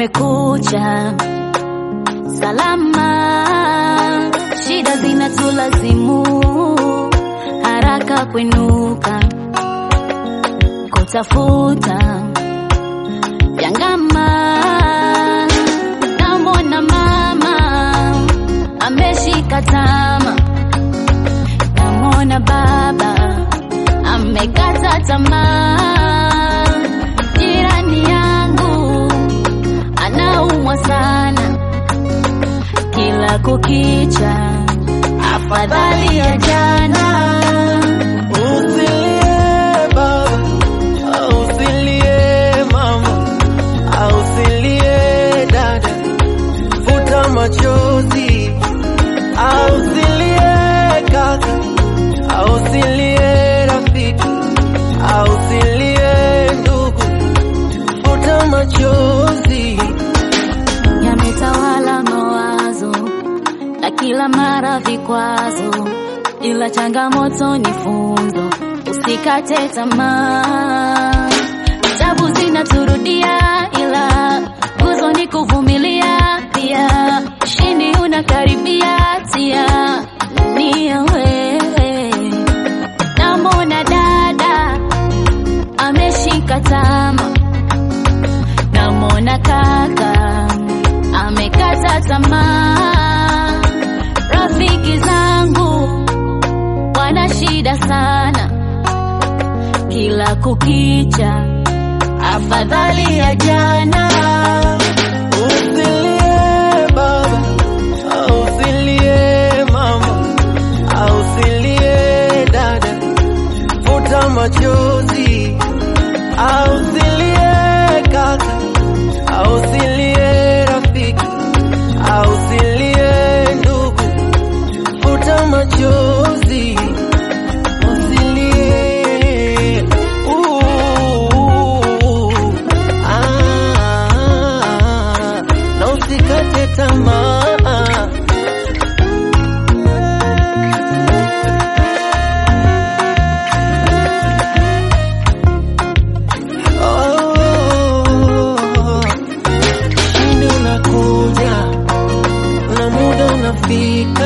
kumekucha salama, shida zinatulazimu haraka kwenuka kutafuta vyangama. Namwona mama ameshika tama, namwona baba amekata tamaa. Jirani yangu anaumwa sana, kila kukicha afadhali ya jana. Usilie baba, usilie mama, usilie dada, futa machozi. Usilie kaka, usilie rafiki, usilie ndugu, futa machozi. yametawala mawazo na kila mara vikwazo, ila changamoto ni funzo, usikate tamaa. Tabu zinaturudia, ila nguzo ni kuvumilia. Pia ushindi unakaribia, tia nia wewe. Namwona dada ameshika tama namwona kaka amekata tamaa. Rafiki zangu wana shida sana, kila kukicha afadhali ya jana. Usilie baba, usilie mama, usilie dada, futa machozi. Usilie kaka, usilie rafiki, usilie ndugu, futa machozi. Usilie. Uh, ah, na usikate tamaa. Oh, ushindi unakuja na muda unafika